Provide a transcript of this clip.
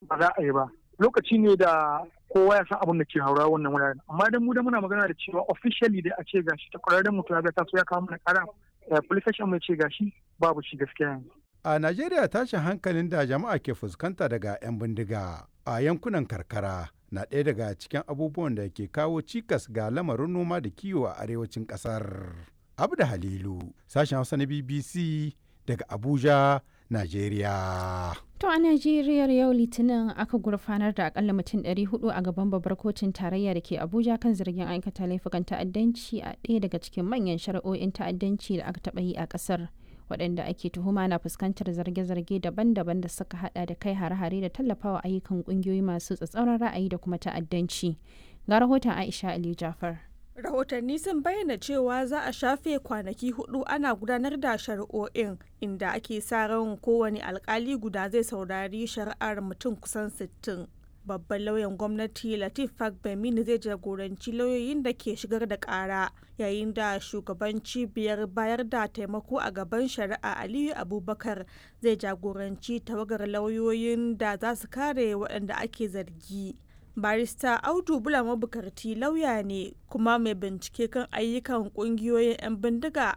ba za a yi ba lokaci ne da kowa ya san abin da ke haura wannan wuraren amma dan mu da muna magana da cewa officially dai a ce gashi ta kwararren mutum ya ga taso ya kawo mana kara police station mai ce gashi babu shi gaskiya yanzu A Najeriya tashin hankalin da jama'a ke fuskanta daga 'yan bindiga a yankunan karkara na ɗaya daga cikin abubuwan da ke kawo cikas ga lamarin noma da kiwo a arewacin ƙasar. Abda Halilu, sashen Hausa na BBC daga Abuja, Najeriya. To a Najeriya yau Litinin aka gurfanar da akalla mutum 400 a gaban babbar kotun tarayya da ke Abuja kan zargin aikata laifukan ta'addanci a ɗaya daga cikin manyan shari'o'in ta'addanci da aka taɓa yi a ƙasar. waɗanda ake tuhuma na fuskantar zarge-zarge daban-daban da suka hada da kai hare-hare da tallafawa ayyukan ƙungiyoyi masu tsatsauran ra'ayi da kuma ta'addanci. Ga rahoton Aisha Ali Jafar. rahotanni sun bayyana cewa za a shafe kwanaki hudu ana gudanar da shari'o'in inda ake sa ran kowane alkali guda zai saurari shari'ar mutum kusan 60 babban lauyan gwamnati latif fagbemini zai jagoranci lauyoyin da ke shigar da kara yayin da shugaban cibiyar bayar da taimako a gaban shari'a aliyu abubakar zai jagoranci tawagar lauyoyin da za su kare waɗanda ake zargi barista audu bula mabukarti lauya ne kuma mai bincike kan ayyukan kungiyoyin 'yan bindiga